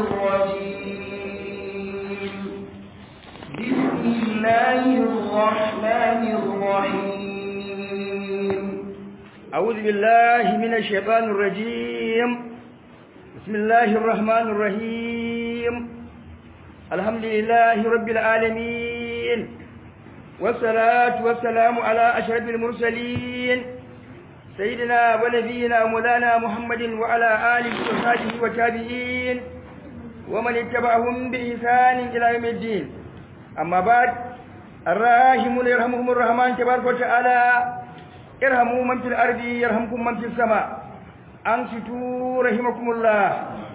الرجيم بسم الله الرحمن الرحيم أعوذ بالله من الشيطان الرجيم بسم الله الرحمن الرحيم الحمد لله رب العالمين والصلاة والسلام على أشرف المرسلين سيدنا ونبينا مولانا محمد وعلى آله وصحبه وتابعين ومن اتبعهم بإحسان إلى يوم الدين أما بعد الراحمون يرحمهم الرحمن تبارك وتعالى ارحموا من في الأرض يرحمكم من في السماء أنصتوا رحمكم الله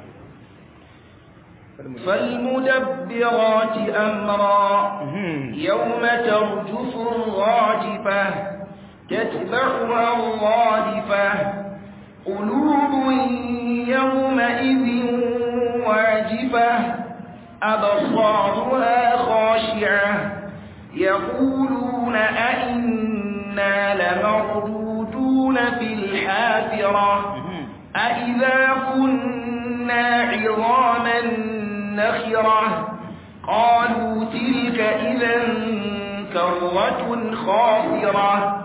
فالمدبرات أمرا يوم ترجف الراجفة تتبعها الرادفة قلوب يومئذ واجفة أبصارها خاشعة يقولون أئنا لمردودون في الحافرة أئذا كنا عظاما نخرة قالوا تلك إذا كرة خاسرة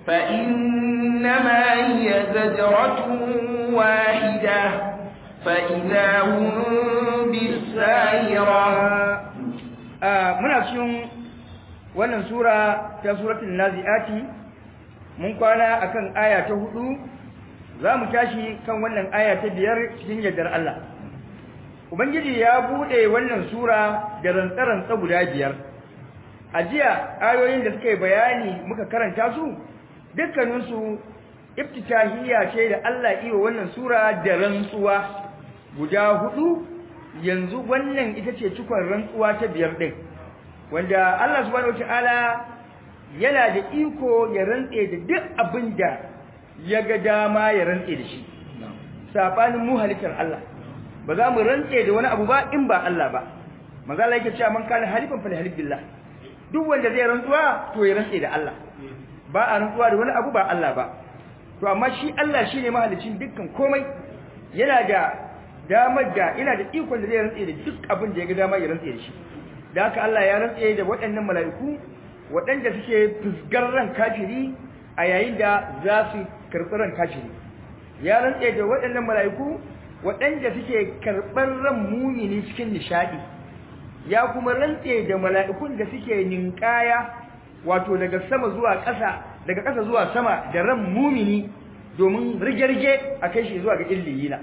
فإنما هي زجرة واحدة فإذا هم بالساهرة muna cikin wannan sura ta suratul naziati mun kwana akan aya ta hudu za mu tashi kan wannan aya ta biyar cikin yardar Allah ubangiji ya bude wannan sura da rantsarantsa guda biyar a jiya ayoyin da suka yi bayani muka karanta su dukkaninsu iftitahiyya ce da Allah iya wannan sura da rantsuwa guda hudu yanzu wannan ita ce cikon rantsuwa ta biyar din wanda Allah subhanahu wataala yana da iko ya rantse da duk abin da ya ga dama ya rantse da shi sabanin mu halittar Allah ba za mu rantse da wani abu ba in ba Allah ba manzo Allah yake cewa man kana halifan fa halif billah duk wanda zai rantsuwa to ya rantse da Allah ba a rantsuwa da wani abu ba Allah ba to amma shi Allah shine mahalicin dukkan komai yana da damar da yana da ikon da zai rantse da duk abin da ya ga dama ya rantse da shi da haka Allah ya rantse da waɗannan mala'iku waɗanda suke fusgar ran kafiri a yayin da za su karɓi ran kafiri ya rantse da waɗannan mala'iku waɗanda suke karɓar ran mumini cikin nishaɗi ya kuma rantse da mala'ikun da suke ninkaya wato daga sama zuwa ƙasa daga ƙasa zuwa sama da ran mumini domin rige-rige a kai shi zuwa ga illiyina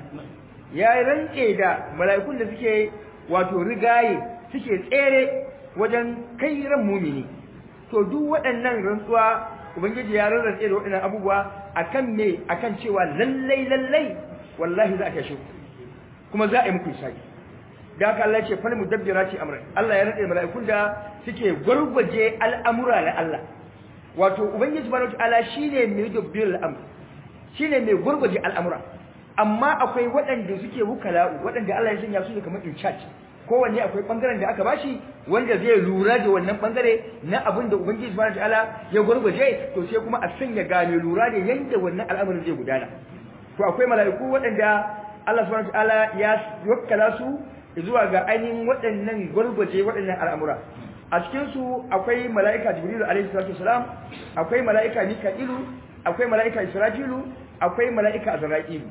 ya rantse da mala'ikun da suke wato rigaye suke tsere wajen kai ran mumini to duk waɗannan rantsuwa ubangiji ya rantse da waɗannan abubuwa akan me akan cewa lallai lallai wallahi za a kashe kuma za a yi muku isaki da haka Allah ya ce fal mudabbirati amra Allah ya rantse mala'ikun da suke gurguje al'amura na Allah wato ubangiji subhanahu wataala shine mai dabbir al'amr shine mai gurguje al'amura amma akwai waɗanda suke wukala'u waɗanda Allah ya sanya su ne kamar in charge kowanne akwai bangaren da aka bashi wanda zai lura da wannan bangare na abin da ubangiji subhanahu wataala ya gurguje to sai kuma a sanya gane lura da yanda wannan al'amarin zai gudana to akwai mala'iku waɗanda Allah subhanahu wataala ya wakkala su zuwa ga ainihin waɗannan gurguje waɗannan al'amura a cikin su akwai mala'ika jibrilu alaihi salatu wasalam akwai mala'ika mika'ilu akwai mala'ika isra'ilu akwai mala'ika azra'ilu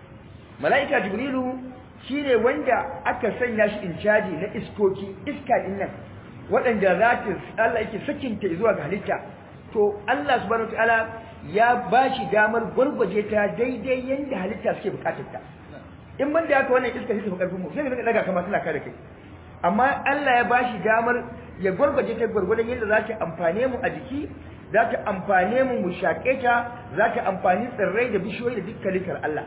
mala'ika jibrilu shine wanda aka sanya shi in caji na iskoki iska din nan waɗanda za ta Allah yake sakinta zuwa ga halitta to Allah subhanahu wataala ya bashi damar gurguje ta daidai yanda halitta suke bukatar ta in ban da haka wannan iska shi ta karfin mu sai ka daga kamar tana kare kai amma Allah ya bashi damar ya gurguje ta gurgurdan yadda za ta amfane mu a jiki za ta amfane mu mu shaƙe ta za ta amfani tsirrai da bishiyoyi da dukkan likar Allah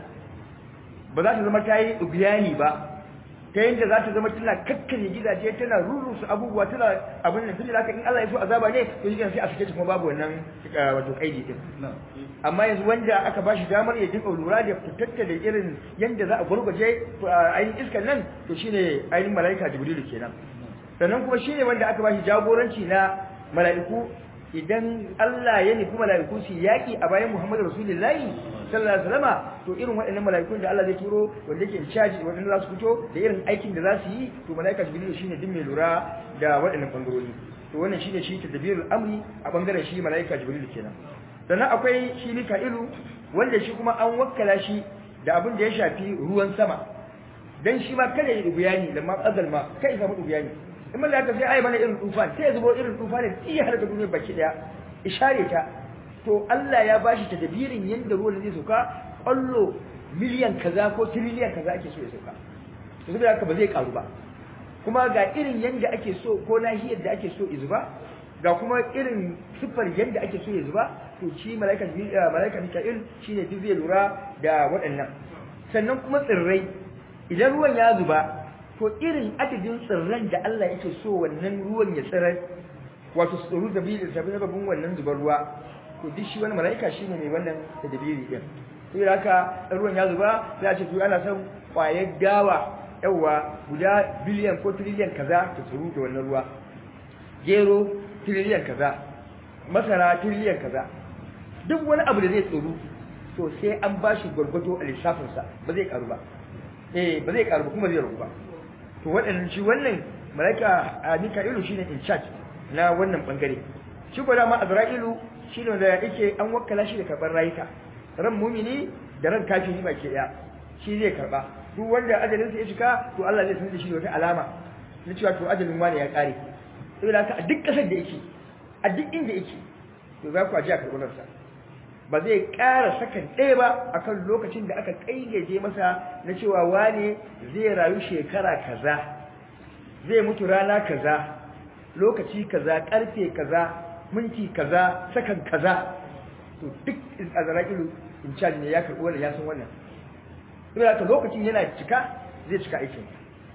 ba za ta zama ta yi ubiyani ba ta yadda za ta zama tana kakkare gidaje tana rurrusu abubuwa tana abin da tunda in Allah ya so azaba ne to shi sai a sake ta kuma babu wannan wato kaidi din amma yanzu wanda aka ba shi damar ya dinga lura da fitatta da irin yadda za a gurguje ainihin iskan nan to shine ainihin mala'ika jibrilu kenan sannan kuma shine wanda aka ba shi jagoranci na mala'iku idan Allah ya nufi mala'iku su yaki a bayan Muhammadu Rasulullahi sallallahu alaihi wasallama to irin waɗannan mala'ikun da Allah zai turo wanda yake in charge wanda za su fito da irin aikin da za su yi to mala'ika Jibril shine duk mai lura da waɗannan bangarori to wannan shine shi tadbirul amri a bangaren shi mala'ika Jibril kenan sannan akwai shi Mika'ilu wanda shi kuma an wakkala shi da abin da ya shafi ruwan sama dan shi ma kada ya dubiyani lamma azal ma kai samu dubiyani in mun da sai ai mana irin tufan sai ya zubo irin tufan da iya har da duniya baki daya ishare ta to Allah ya bashi tadbirin yanda ruwan zai sauka kallo miliyan kaza ko trillion kaza ake so ya sauka to saboda haka ba zai karu ba kuma ga irin yanda ake so ko nahiyar da ake so izuba ga kuma irin siffar yanda ake so ya zuba to shi malaika malaika Mika'il shine duk zai lura da waɗannan sannan kuma tsirrai idan ruwan ya zuba to irin adadin tsirran da Allah yake so wannan ruwan ya tsirar wato su tsoro da bi da sababin wannan zubar ruwa to duk shi wani malaika shine mai wannan tadbiri din sai haka ruwan ya zuba sai a ce to ana son kwayar dawa yawa guda biliyan ko trillion kaza ta tsoro da wannan ruwa gero trillion kaza masara trillion kaza duk wani abu da zai tsoro to sai an bashi gwargwado a lissafinsa ba zai karu ba eh ba zai karu ba kuma zai ragu ba to waɗannan shi wannan malaika Mika'ilu shine in charge na wannan bangare shi ko dama Azra'ilu shine da yake an wakkala shi da karban rayuka ran mumini da ran kafiri baki daya shi zai karba duk wanda ajalin sa ya cika to Allah zai sanar da shi da wata alama na cewa to ajalin wani ya kare saboda haka a duk kasar da yake a duk inda yake to za ku aje a karɓar sa ba zai ƙara sakan ɗaya ba akan lokacin da aka ƙayyaje masa na cewa wane zai rayu shekara kaza zai mutu rana kaza lokaci kaza ƙarfe kaza minti kaza sakan kaza to duk azra'ilu in charge ne ya karɓi wannan ya san wannan saboda haka lokacin yana cika zai cika aikin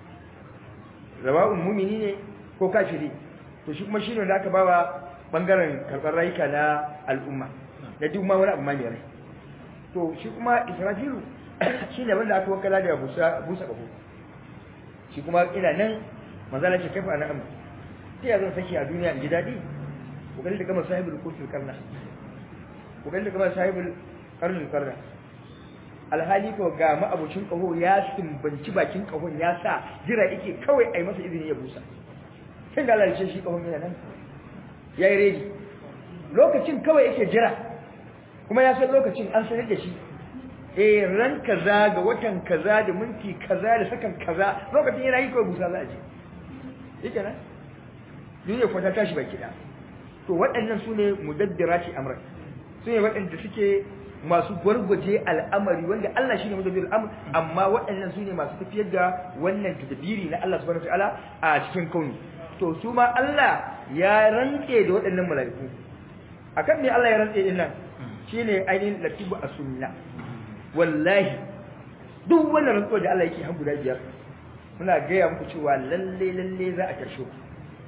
zawa'un mumini ne ko kafiri to shi kuma shine da aka bawa bangaren karɓar rayuka na al'umma da duk ma wani abu mai rai to shi kuma israfilu shine wanda aka wakala da busa busa kafo shi kuma ina nan manzala ce kafa na amma sai ya zan saki a duniya in ji dadi ku gani da gama sahibul kutul karna ku gani da gama sahibul karnul karna alhali ko ga ma'abucin kaho ya sumbanci bakin kahon ya sa jira yake kawai ai masa izini ya busa sai da Allah ya ce shi kahon yana nan yayi ready lokacin kawai yake jira kuma ya san lokacin an sanar da shi eh ran kaza ga watan kaza da minti kaza da sakan kaza lokacin yana yi kawai busa za a je yake nan duniya kwata tashi baki da to waɗannan su ne mudabbirati amran su ne waɗanda suke masu gwargwaje al'amari wanda Allah shine mudabbir al'amr amma waɗannan su ne masu tafiyar da wannan tadbiri na Allah subhanahu wataala a cikin kauni to su ma Allah ya rantse da waɗannan mala'iku akan me Allah ya rantse din nan shine ainihin latibu as-sunna wallahi duk wannan rantsuwa da Allah yake har guda biyar muna gaya muku cewa lalle lalle za a tashe ku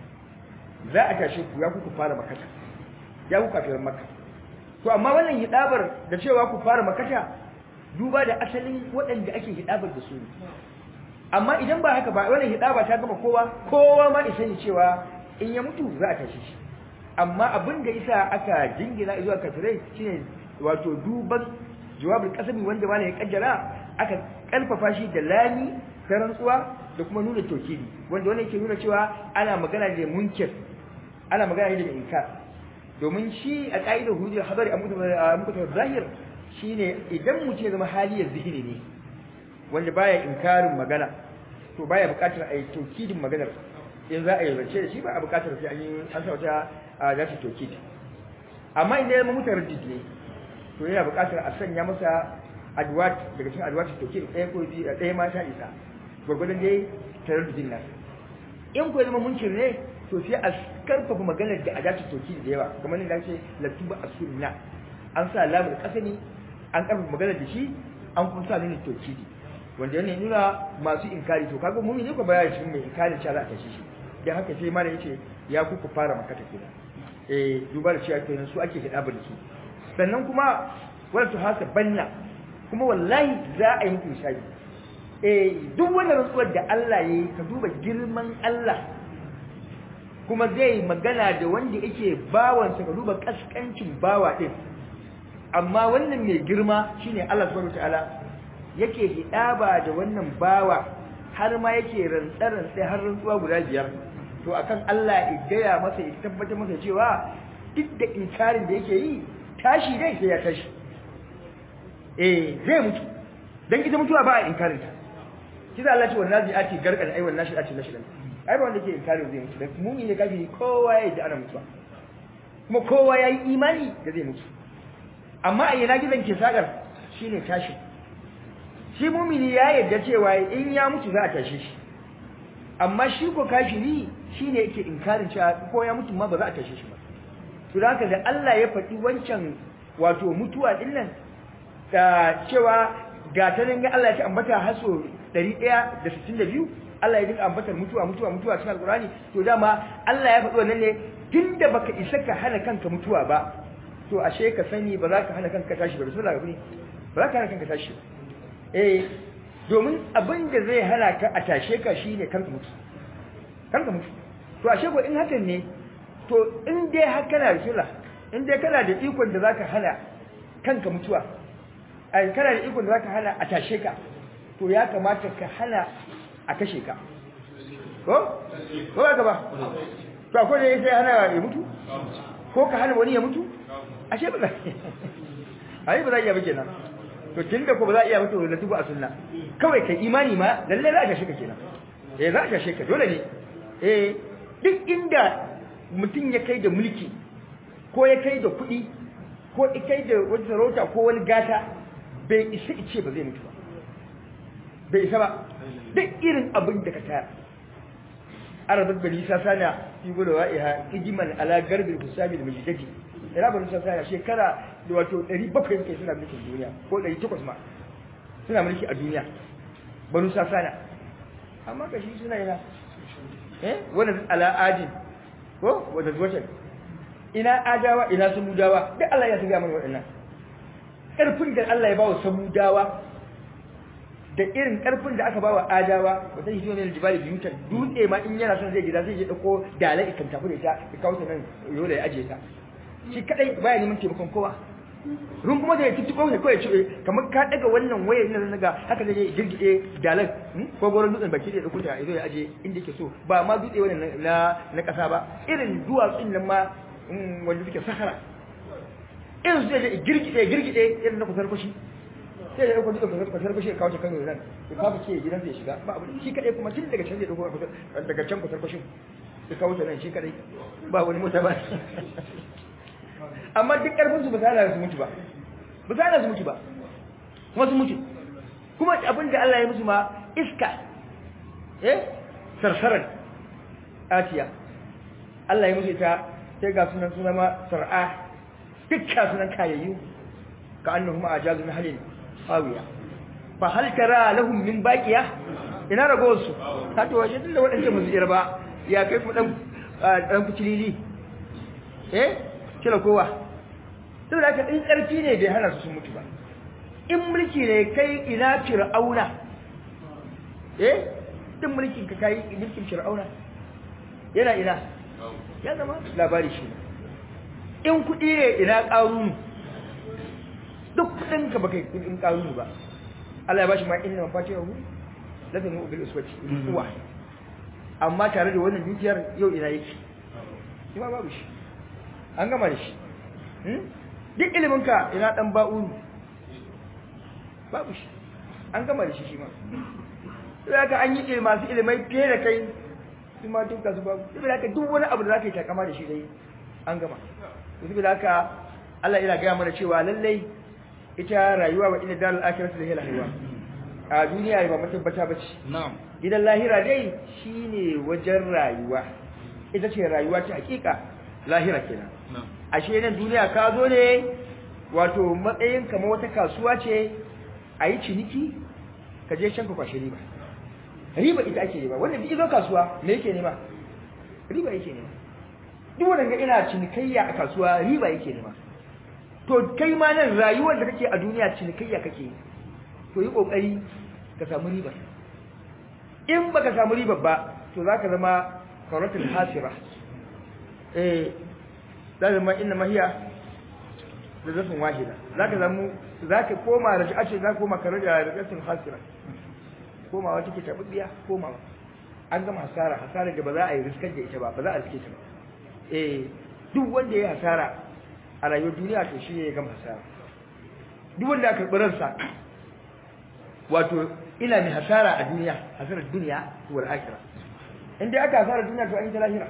za a tashe ku ya ku fara makata ya ku kafirin makka to amma wannan hidabar da cewa ku fara makata duba da asalin waɗanda ake hidabar da su amma idan ba haka ba wannan hidaba ta gama kowa kowa ma isa ne cewa in ya mutu za a tashe shi amma abin da isa aka jingina zuwa kafirai shine wato duban jawabin kasami wanda ma ya kaddara aka karfafa shi da lami ta rantsuwa da kuma nuna tokidi wanda wannan yake nuna cewa ana magana da munkir ana magana da inkar domin shi a ka'idar hujjar habari a mutar zahir shine idan mutum ya zama haliyar zihiri ne wanda baya inkarin magana to baya buƙatar a yi tokidin maganar in za a yi zance da shi ba a buƙatar sai an yi an sa wata za ta tokid amma inda ya zama mutar ne to yana buƙatar a sanya masa adwat daga cikin adwat tokid ɗaya ko biyu ɗaya ma ta isa gwargwadon dai tarar da jinna in ko zama munkir ne to sai a karfafa maganar da adatu tokid da yawa kamar yadda ake latuba asunna an sa lamul kasani an karfafa maganar da shi an kuma sa nuna tokidi wanda yana nuna masu inkari to kaga mumi ne ko baya cikin mai inkari cewa za a tashi shi dan haka sai mana yace ya kuku fara makata kenan eh duba da cewa kenan su ake hidaba da su sannan kuma wala to hasa banna kuma wallahi za a yi muku misali eh duk wannan rantsuwar da Allah yayi ka duba girman Allah kuma zai magana da wanda yake bawansa ka duba kaskancin bawa din amma wannan mai girma shine Allah subhanahu wataala yake hidaba da wannan bawa har ma yake rantsaran sai har rantsuwa guda biyar to akan Allah ya gaya masa ya tabbatar masa cewa duk da inkarin da yake yi tashi dai sai ya tashi eh zai mutu dan ita mutuwa ba a inkarin ta kiza Allah ce wannan zai ati garkar ai wannan shi ati nashi ai ba wanda ke inkarin zai mutu dan mu'min ne kafiri kowa ya ji ana mutuwa kuma kowa ya yi imani da zai mutu amma a yana gizon ke sagar shine tashi shi mumini ya yarda cewa in ya mutu za a tashe shi amma shi ko kafiri shine yake inkarin cewa ko ya mutu ma ba za a tashe shi ba to haka da Allah ya faɗi wancan wato mutuwa din nan da cewa ga ta nan Allah ya ce ambata haso 162 Allah ya dinga ambatar mutuwa mutuwa mutuwa cikin alqurani to dama Allah ya faɗi wannan ne tunda baka isa ka hana kanka mutuwa ba to ashe ka sani ba za ka hana kanka tashi ba rasulullahi ga ba za ka hana kanka tashi eh domin abin da zai hana ka a tashe ka shine kanka mutu kanka mutu to ashe ko in hakan ne to in dai har kana da shira in dai kana da ikon da zaka hana kanka mutuwa ai kana da ikon da zaka hana a tashe ka to ya kamata ka hana a kashe ka ko ko ba ka ba to akwai da sai hana ya mutu ko ka hana wani ya mutu ashe ba za ai ba za iya ba kenan to tunda ko ba za iya mutu da tubu a sunna kawai kai imani ma lalle za ka kashe ka kenan eh za ka kashe ka dole ne eh duk inda mutum ya kai da mulki ko ya kai da kuɗi ko ya kai da wani sarauta ko wani gata bai isa ice ba zai mutu ba bai isa ba duk irin abin da ka tayar arabat bani sasana fi gudu wa'iha ijiman ala garbil husabi da majidati ira bani sasana shekara da wato 700 kai suna mulkin duniya ko 800 ma suna mulki a duniya bani sasana amma kashi suna yana eh wannan ala adin ko wanda zuwacin ina adawa ina samudawa duk Allah ya shiga mana waɗannan ƙarfin da Allah ya bawa samudawa da irin ƙarfin da aka bawa adawa wata shi ne aljibali biyutan dutse ma in yana son zai gida sai ya dauko dalai ikan tafi da ita ya kawo ta nan yola ya aje ta shi kadai baya neman taimakon kowa run kuma da ya tuttuko ne kawai ce kamar ka daga wannan wayar nan daga haka zai girgide dalar ko goron dutsen baki da dauko ta yazo ya aje inda yake so ba ma dutse wannan na na kasa ba irin duwatsun nan ma wanda suke sahara irin su zai girgide girgide irin na kusar kushi sai ya dauko dutsen kusar kushi ya kawo ta kan nan ya kawo ce gidan zai shiga ba abu shi kadai kuma tun daga can zai dauko daga can kusar kushin ya kawo ta nan shi kadai ba wani mota ba amma duk karfin su ba za su mutu ba ba za su mutu ba kuma su mutu kuma abin da Allah ya musu ma iska eh sarsaran atiya Allah ya musu ta sai ga sunan suna ma sar'a dukkan sunan kayayyu ka annahum ajazu nahlin hawiya fa hal tara lahum min baqiya ina rago su ka to waje tunda wadannan musu ba ya kai ku dan dan kucilili eh kila kowa saboda haka in ƙarfi ne bai hana su sun mutu ba in mulki ne kai ina fir'auna eh din mulkin ka kai mulkin fir'auna yana ina ya zama labari shi in kuɗi ne ina ƙarunu duk kuɗin ka baka kuɗin ƙarunu ba Allah ya bashi ma inna mafatihahu lazim mu bil uswati kuwa amma tare da wannan dukiyar yau ina yake shi ma babu shi an gama da shi duk iliminka ina dan ba'uru babu shi an gama da shi shi ma sai ka an yi masu ilimai fiye da kai su ma duk su babu sai ka duk wani abu da zaka yi takama da shi dai an gama sai da haka Allah yana gaya mana cewa lallai ita rayuwa wa ina dalal akhiratu da hila rayuwa a duniya ba matabbata bace na'am gidan lahira dai shine wajen rayuwa ita ce rayuwa ta hakika lahira kenan na'am ashe nan duniya ka zo ne wato matsayin kamar wata kasuwa ce a yi ciniki ka je can ka kwashe riba riba ita ake nema wanda duk izo kasuwa me yake nema riba yake nema duk wanda ga ina cinikayya a kasuwa riba yake nema to kai ma nan rayuwar da kake a duniya cinikayya kake yi to yi kokari ka samu riba in baka samu riba ba to zaka zama qaratul hasira eh zalima inna mahiya da zafin wahida zaka zamu zaka koma raja'a ce zaka koma kare da rajatin hasira koma wata ke tabbiya koma an gama hasara hasara da ba za a yi riskar da ita ba ba za a riske ta ba eh duk wanda ya hasara a rayuwar duniya to shi ne ya gama hasara duk wanda aka karɓi ransa wato ina mai hasara a duniya hasarar duniya wal akhirah in dai aka hasara duniya to an yi ta lahira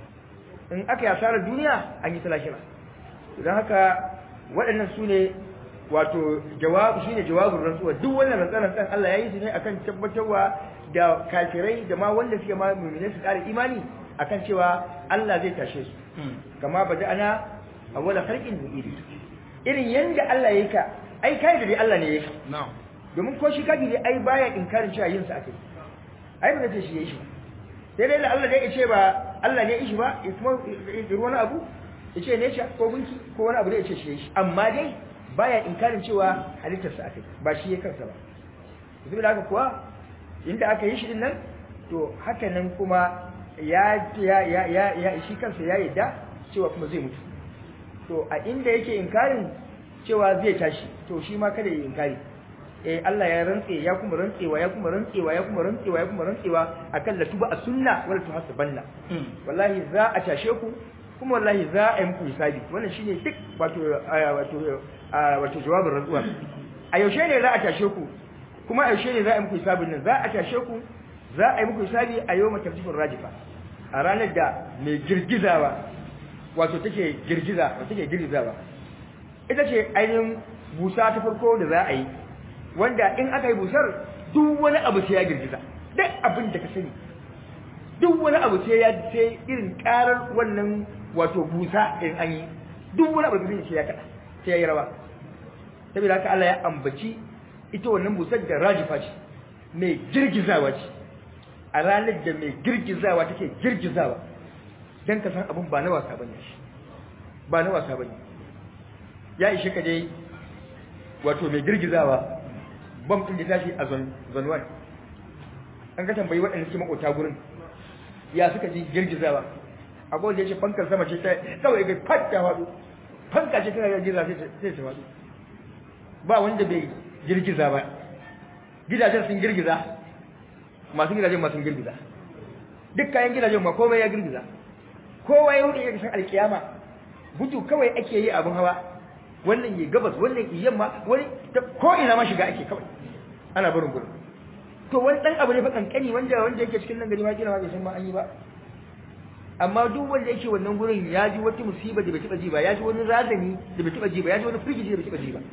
in aka yi hasarar duniya an yi ta lahira don haka waɗannan su ne wato jawabu shine jawabin rantsuwa duk wannan rantsaran kan Allah ya yi su ne akan tabbatarwa da kafirai da ma wanda suke ma mu'mini su ƙara imani akan cewa Allah zai tashe su kama bada ana awwala khalqin nu'idi irin yanda Allah yake ka ai kai da dai Allah ne yake na'am domin ko shi kafiri ai baya inkarin cewa yin sa akai ai ba zai shi yayi shi sai dai Allah dai ya ce ba Allah ne ya shi ba ya kuma ya wani abu ya ce ne shi ko gunki ko wani abu da ya ce shi yayi shi amma dai baya inkarin cewa halittar sa akai ba shi ya kansa ba saboda haka kuwa inda aka yi shi din nan to haka nan kuma ya ya ya ya, ya shi kansa ya yadda cewa kuma zai mutu to a inda yake inkarin cewa zai tashi to shi ma kada ya inkari eh Allah ya rantse ya kuma rantsewa ya kuma rantsewa ya kuma rantsewa ya kuma rantsewa akan la tuba as-sunna wala tuhasbanna wallahi za a tashe ku kuma wallahi za a yi muku hisabi wannan shine duk wato wato wato jawabin rantsuwa a yaushe ne za a tashe ku kuma a yaushe ne za a yi muku hisabin nan za a tashe ku za a yi muku hisabi a yau matarjifin rajifa a ranar da mai girgizawa wato take girgiza wato take girgizawa ita ce ainihin busa ta farko da za a yi wanda in aka yi busar duk wani abu sai ya girgiza duk abin da ka sani duk wani abu sai ya sai irin karar wannan wato busa in an yi duk wani abu da sai ya kada sai ya yi rawa saboda haka Allah ya ambaci ita wannan busar da rajifa ce mai girgizawa ce a ranar da mai girgizawa take girgizawa dan ka san abin ba na wasa bane shi ba na wasa bane ya ishe ka dai wato mai girgizawa bam din da tashi a zanwan an ka tambayi waɗanda suke makota gurin ya suka ji girgizawa akwai wanda ya ce fankar sama ce ta kawai ga fat ta faɗo fanka ce tana girgiza sai ta faɗo ba wanda bai girgiza ba gidajen sun girgiza masu gidajen masu girgiza duk kayan gidajen ma komai ya girgiza kowa ya wuce ya san alkiyama gudu kawai ake yi abin hawa wannan yi gabas wannan yi yamma wani ko ina ma shiga ake kawai ana barin gurin to wani dan abu ne fa kankani wanda wanda yake cikin nan gari ma kila ma bai san ma an yi ba amma duk wanda yake wannan gurin ya ji wata musiba da bai taba ji ba ya ji wani razani da bai taba ji ba ya ji wani firgici da bai taba ji ba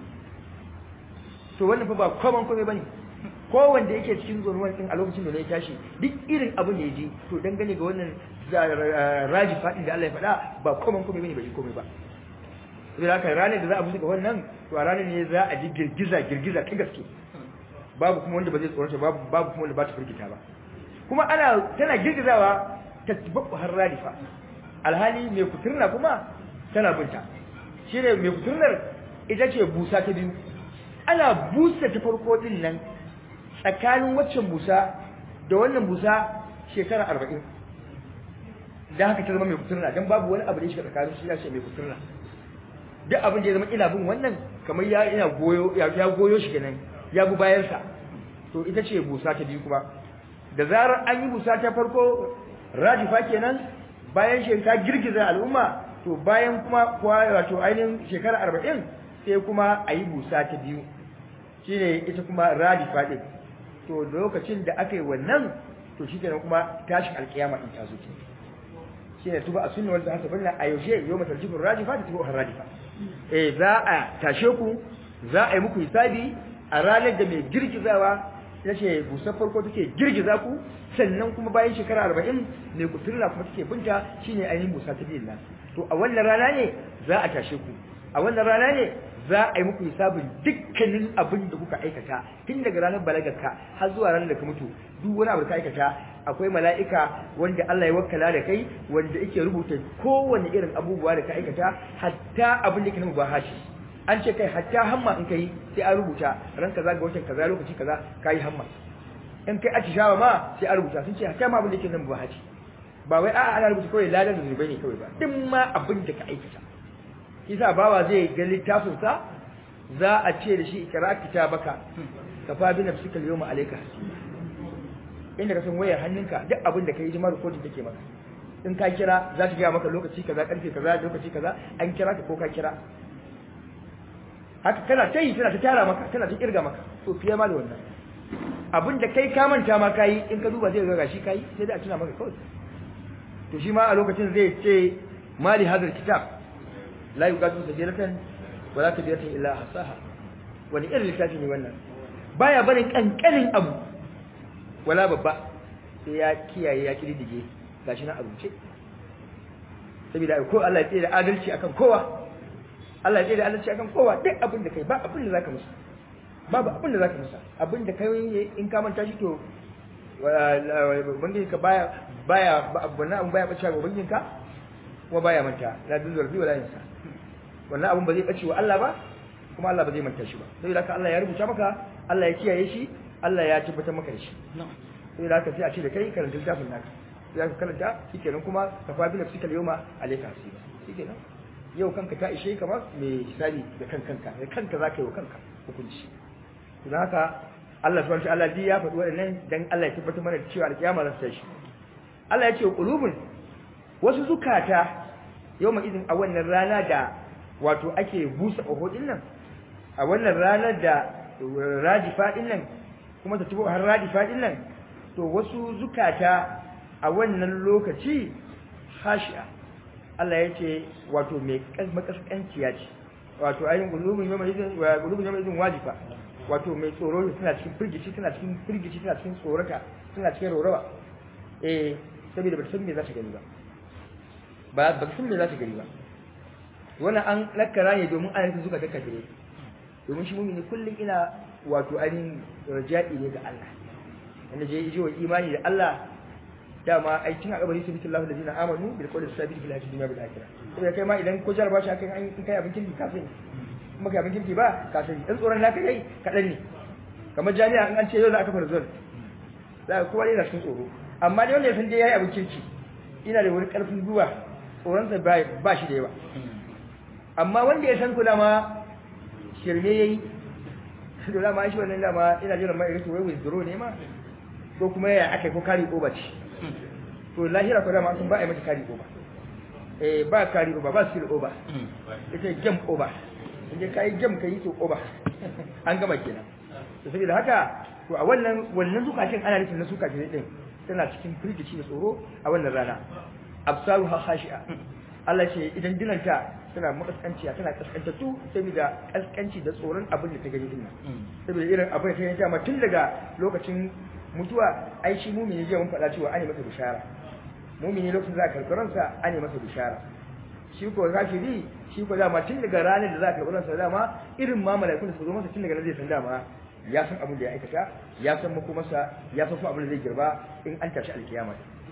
to wannan fa ba koman komai bane ko wanda yake cikin zonuwan din a lokacin da ya tashi duk irin abin da ya ji to dangane ga wannan raji fadin da Allah ya faɗa ba koman komai bane bai komai ba sai haka ranar da za a buga wannan to a ranar ne za a ji girgiza girgiza ta gaske babu kuma wanda ba zai tsorata babu babu kuma wanda ba ta firgita ba kuma ana tana girgizawa ta tabbu har radifa alhali mai kuturna kuma tana binta shine mai kuturnar ita ce busa ta biyu ana busa ta farko din nan tsakanin waccan busa da wannan busa shekara arba'in da haka ta zama mai kuturna don babu wani abu da ya shiga tsakanin shi ya ce mai kuturna duk abin da ya zama ina bin wannan kamar ya ina goyo ya goyo shi kenan ya bi bayan sa to ita ce busa ta biyu kuma da zarar an yi busa ta farko rajifa kenan bayan shi ta girgiza al'umma to bayan kuma kuwa wato ainihin shekara arba'in sai kuma a yi busa ta biyu shine ita kuma rajifa din to lokacin da aka yi wannan to shi kenan kuma tashin alkiyama in ta zo ke shine tuba a sunna wanda hasa banna a yaushe yau matarjifin rajifa da tuba rajifa eh za a tashe ku za a yi muku hisabi a ranar da mai girgizawa ya ce busar farko take girgiza ku sannan kuma bayan shekara arba'in mai kuturla kuma take binta shine ainihin busa ta biyu to a wannan rana ne za a tashe ku a wannan rana ne za a yi muku hisabin dukkanin abin da kuka aikata tun daga ranar balagarka har zuwa ranar da ka mutu duk wani abu da ka aikata akwai mala'ika wanda Allah ya wakkala da kai wanda yake rubuta kowane irin abubuwa da ka aikata hatta abin da ke nan bahashi an ce kai hatta hamma in kai sai an rubuta ran kaza ga watan kaza lokaci kaza kai hamma in kai atishawa ma sai an rubuta sun ce hatta ma abin da ke nan bahashi ba wai a'a ana rubuta kawai ladan zunubai ne kawai ba duk ma abin da ka aikata kisa bawa zai ga littafin sa za a ce da shi ikra kitabaka ka fa bi nafsika al-yawma alayka inda ka san wayar hannunka duk abin da kai jima recording take maka in ka kira za ta gaya maka lokaci kaza karfe kaza lokaci kaza an kira ka ko ka kira haka kana ta yi tana ta tara maka tana ta kirga maka to fiye ma da wannan abin da kai ka manta ma kai in ka duba zai ga gashi kai sai da a tuna maka kawai to shi ma a lokacin zai ce mali hadal kitab la yuqadu sajilatan wala kabiratan illa hasaha wani irin littafi ne wannan baya barin kankanin abu wala babba sai ya kiyaye ya kididdige gashi na abuce saboda ko Allah ya tsere adalci akan kowa Allah ya tsere adalci akan kowa duk abin da kai ba abin da zaka musu babu abin da zaka musa abin da kai in ka manta shi to ubangiji ka baya baya wannan abin baya bace ga ubangijin ka kuma baya manta la dun zarfi wala yansa wannan abin ba zai bace wa Allah ba kuma Allah ba zai manta shi ba saboda haka Allah ya rubuta maka Allah ya kiyaye shi Allah ya tabbatar maka da shi saboda haka sai a ce da kai karanta littafin naka sai ka karanta shikenan kuma ka fa bi nafsika al-yawma alayka hasiba shikenan yau kanka ta ishe ka ba mai hisabi da kan kanka da kanka zaka yi wa kanka hukunci don haka Allah subhanahu wa ta'ala ya faɗi waɗannan dan Allah ya tabbatar mana da cewa alƙiyama za ta tashi Allah ya ce qulubun wasu zukata yawma idin a wannan rana da wato ake busa oho din nan a wannan ranar da radifa din nan kuma ta tubo har radifa din nan to wasu zukata a wannan lokaci hashi'a Allah ya ce wato mai makaskanciya ce wato ayin gulubun yawma idin wa gulubun yawma idin wajifa wato mai tsoro suna cikin firgici suna cikin firgici suna cikin tsorata suna cikin rorawa eh saboda ba san me za ta gani ba ba ba san me za ta gani ba wannan an lakkara ne domin an yi suka kaka dire domin shi mumini kullum ina wato ainihin raja'i ne ga Allah wanda je yi wa imani da Allah dama aikin a kabari sabitin Allah da zina amanu bil qawli sabit fil hayati dunya bil akhirah saboda kai ma idan ko jarba shi akan in kai abin kirki ka sani kuma kai abin kirki ba ka sani dan tsoron naka kai kadan ne kamar jami'a in an ce yau za a kafa result za ka kowa yana cikin tsoro amma dai wanda ya san dai yayi abin kirki ina da wani karfin zuwa tsoronsa ba shi da yawa amma wanda ya san kula ma shirme yayi to dama shi wannan dama ina jira mai rito wai withdraw ne ma ko kuma ya akai ko kari over ce to lahira ko dama sun ba a yi mata kari over eh ba kari over ba skill over ita game over inda kai game kai to over an gama kenan to saboda haka to a wannan wannan zukacin ana nufin na zukacin din tana cikin firgici da tsoro a wannan rana absaruha khashi'a Allah ce idan dinanta tana makaskanciya tana kaskantattu saboda kaskanci da tsoron abin da ta gani din saboda irin abin da ta gani dama tun daga lokacin mutuwa ai shi mumini je mun faɗa cewa ane masa bishara mumini lokacin za a karɓi ransa ane masa bishara shi ko kafiri shi ko dama tun daga ranar da za a karɓi ransa dama irin ma mala'ikun da su zo masa tun daga nan zai san dama ya san abin da ya aikata ya san makomarsa ya san kuma abin da zai girba in an tashi alkiyama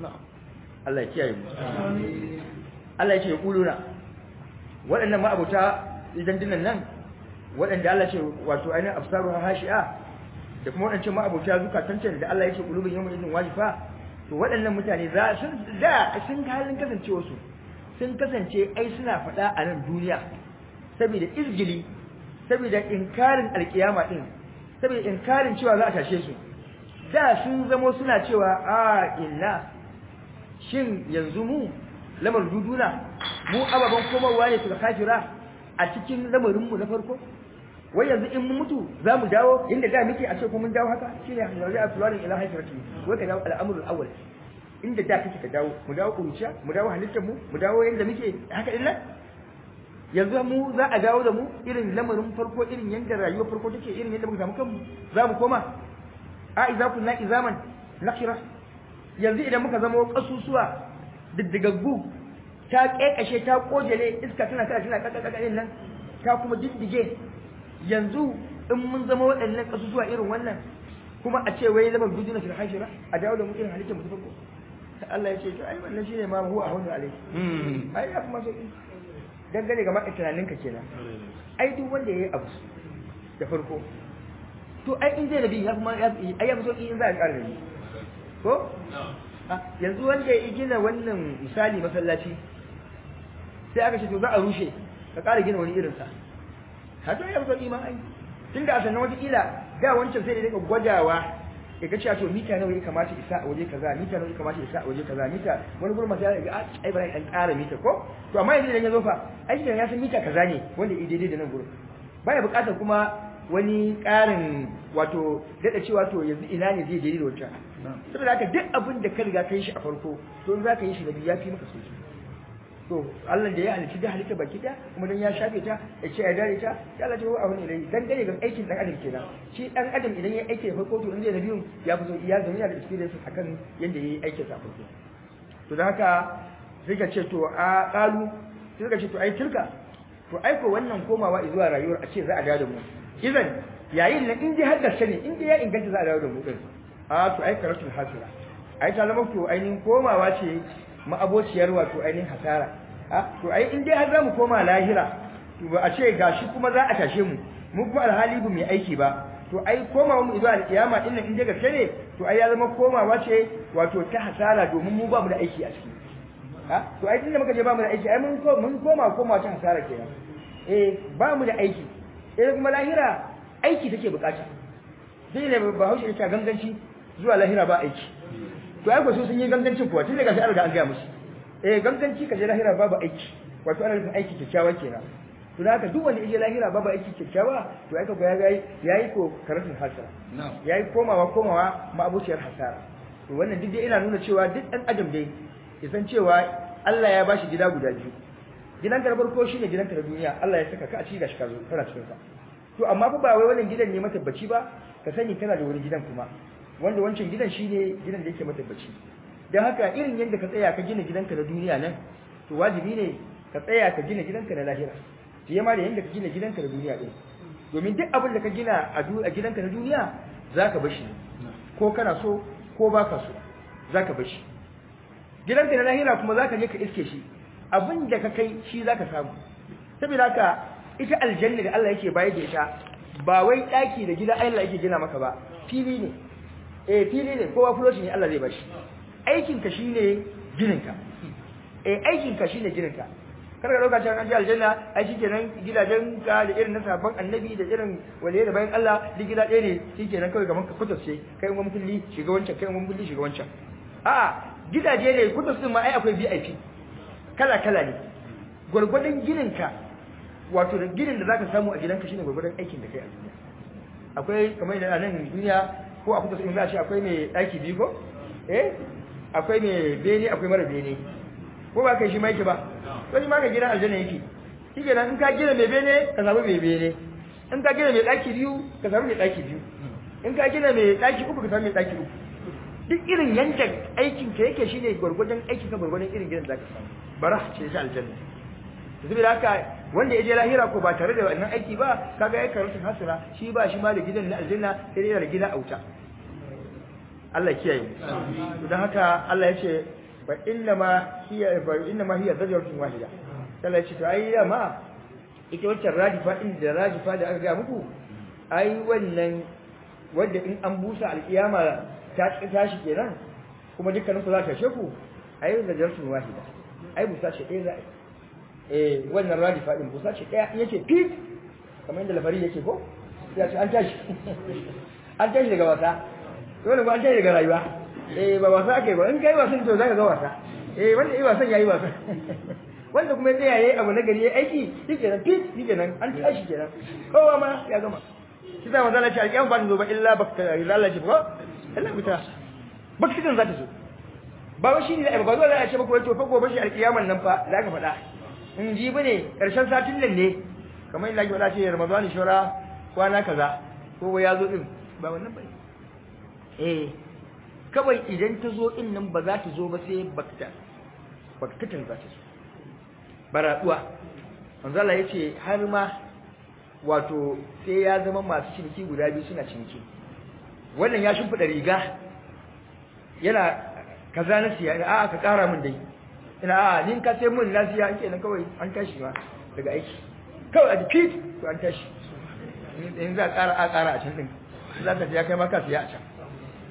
Allah ya kiyaye mu Allah ya ce kuluna waɗannan ma'abuta idan dinan nan waɗanda Allah ce wato ainihin absaru hashi'a da kuma waɗancan ma'abuta zukatan da Allah ya ce kulubin yawmin idin wajifa to waɗannan mutane za sun da sun ga halin kasancewa su sun kasance ai suna faɗa a nan duniya saboda izgili saboda inkarin alkiyama din saboda inkarin cewa za a tashe su da sun zamo suna cewa a inna shin yanzu mu lamar duduna mu ababan komarwa ne suka kafira a cikin lamarinmu na farko wai yanzu in mun mutu za mu dawo inda da muke a ce ko mun dawo haka shine yanzu a tularin ila haifirati wai ka dawo al'amrul awwal inda da kake ka dawo mu dawo kuruciya mu dawo halittar mu mu dawo yanda muke haka din nan yanzu mu za a dawo da mu irin lamarin farko irin yanda rayuwar farko take irin yanda muka samu kanmu za mu koma a idza kunna izaman nakira yanzu idan muka zama kasusuwa diddigaggu ta kekashe ta kojele iska tana tana tana kakakakanin nan ta kuma diddige yanzu in mun zama waɗannan kasusuwa irin wannan kuma a ce wai zama duduna fil hashira a dawo da mu irin halittar mu ta farko Allah ya ce to ai wannan shine ma huwa ahunu alai ai ya kuma sauki dangane ga maka tunaninka kenan ai duk wanda yayi abu da farko to ai in zai nabi ya kuma ai ya fi sauki in za a ƙara nabi ko yanzu wanda ya gina wannan misali masallaci sai aka ce to za a rushe ka ƙara gina wani irinsa haka ya fi ma ai tunda a sannan wata kila da wancan sai da daga gwadawa ya ga cewa to mita nawa ya kamata isa a waje kaza mita nawa ya kamata isa a waje kaza mita wani gurin masu ya ga ai bari dan ƙara mita ko to amma yanzu idan ya zo fa ai idan ya san mita kaza ne wanda ya daidai da nan gurin baya buƙatar kuma wani ƙarin wato daɗa cewa to yanzu ina ne zai daidai da wancan saboda haka duk abin da ka riga ka yi shi a farko to in za ka yi shi da biyu ya fi maka sauki to Allah da ya halitta da halitta baki da kuma dan ya shafe ta ya ce ya dare ta ya Allah ta wa abin ilai dan gane ga aikin dan adam kenan shi dan adam idan ya aike da farko to in zai na biyun ya fi so ya zama yana da experience akan yanda yayi aikin sa farko to dan haka sai ka ce to a qalu sai ka ce to ai tilka to ai ko wannan komawa zuwa rayuwar a ce za a dawo da mu idan yayin nan in dai har gaske ne in dai ya inganta za a dawo da mu din a to ai karatul hasira ai ta zama to ainihin komawa ce ma'abociyar wato ainihin hasara a to ai in dai har za mu koma lahira to ba a ce gashi kuma za a tashe mu mu kuma alhali bu mai aiki ba to ai komawa mu zuwa alkiyama din nan in dai gaske ne to ai ya zama komawa ce wato ta hasara domin mu ba mu da aiki a ciki a to ai tunda muka je ba mu da aiki ai mun mun koma koma ta hasara kenan eh ba mu da aiki eh kuma lahira aiki take bukata sai ne ba haushe ta ganganci zuwa lahira ba aiki to ai ko su sun yi gangancin kuwa tun daga sai an riga an gaya musu eh ganganci ka je lahira babu aiki wato ana nufin aiki kyakkyawa kenan to da haka duk wanda ya je lahira babu aiki kyakkyawa to ai ka ga yayi yayi ko karatun hasara yayi komawa komawa ma'abuciyar hasara to wannan duk dai ina nuna cewa duk dan adam dai ya san cewa Allah ya bashi gida guda biyu gidan ka na farko shine gidan ka na duniya Allah ya saka ka a cikin gashi ka zo kana cikin sa to amma fa ba wai wannan gidan ne matabbaci ba ka sani kana da wani gidan kuma wanda wancan gidan shine gidan da yake matabbaci dan haka irin yadda ka tsaya ka gina gidanka na duniya nan to wajibi ne ka tsaya ka gina gidanka na lahira fiye ma da yadda ka gina gidanka na duniya din domin duk abin da ka gina a gidanka na duniya zaka bashi ko kana so ko baka so zaka bashi gidanka na lahira kuma zaka je ka iske shi abin da ka kai shi zaka samu saboda haka ita aljanna da Allah yake bayar da ita ba wai daki da gida Allah yake gina maka ba fili ne eh fili ne kowa fuloshi ne Allah zai bashi aikin ka shine ginin ka eh aikin ka shine ginin ka kar ka dauka cewa an ji aljanna ai shikenan gidajen ka da irin na sabon annabi da irin waliye da bayan Allah duk gida ɗaya ne shikenan kawai gaban ka kutus ce kai mun kulli shiga wancan kai mun kulli shiga wancan a'a gidaje ne kutus din ma ai akwai VIP kala kala ne gurgurdan ginin ka wato da ginin da zaka samu a gidanka shine gurgurdan aikin da kai a duniya akwai kamar da nan duniya ko a kusa in za a ce akwai mai daki biyu ko eh akwai mai bene akwai mara bene ko ba kai shi ma yake ba ko shi ma ka gidan aljanna yake shi kenan in ka gina mai bene ka samu mai bene in ka gina mai daki biyu ka samu mai daki biyu in ka gina mai daki uku ka samu mai daki uku duk irin yankin aikin ka yake shine gurgurdan aikin ka gurgurdan irin gidan zaka samu bara ce shi aljanna saboda haka wanda ya je lahira ko ba tare da wannan aiki ba kaga ya karanta hasira shi ba shi ma da gidan na aljanna sai dai da gida auta Allah kiyaye to dan haka Allah ya ce fa inna ma hiya fa inna ma hiya zajratun wahida Allah ya ce to ai ma ita wacce radifa din da radifa da aka ga muku ai wannan wanda in an busa alkiyama ta tashi kenan kuma dukkanin ku za ta sheku ai zajratun wahida ai busa ce ɗaya za a eh wannan radifa din busa ce ɗaya in yace fit kamar inda lafari yake ko ya ce an tashi an tashi daga wasa dole ba an tashi daga rayuwa eh ba wasa ake ba in kai wasan to zaka ga wasa eh wanda yi wasan yayi wasa wanda kuma ya tsaya yayi abu na gari yayi aiki shikenan fit shikenan an tashi kenan kowa ma ya gama shi da manzo Allah ce alƙiyam ba ta zo ba illa bakta Allah ce ko Allah bita baktikan za ta zo ba wai shine da ba zo da ya ce ba ko to fa gobe shi alƙiyaman nan fa za ka faɗa in ji bane karshen satin nan ne kamar yadda ake faɗa ce Ramadan shura kwana kaza ko ya zo din ba wannan bane eh kawai idan ta zo din nan ba za ta zo ba sai bakta baktatin za ta zo baraduwa manzo Allah yace har ma wato sai ya zama masu ciniki guda biyu suna ciniki wannan ya shimfida riga yana kaza na siya a'a ka kara min dai ina a'a nin ka sai mun na siya kenan kawai an tashi ma daga aiki kawai a defeat to an tashi in za a kara a kara a can din za ta siya kai ma ka siya a can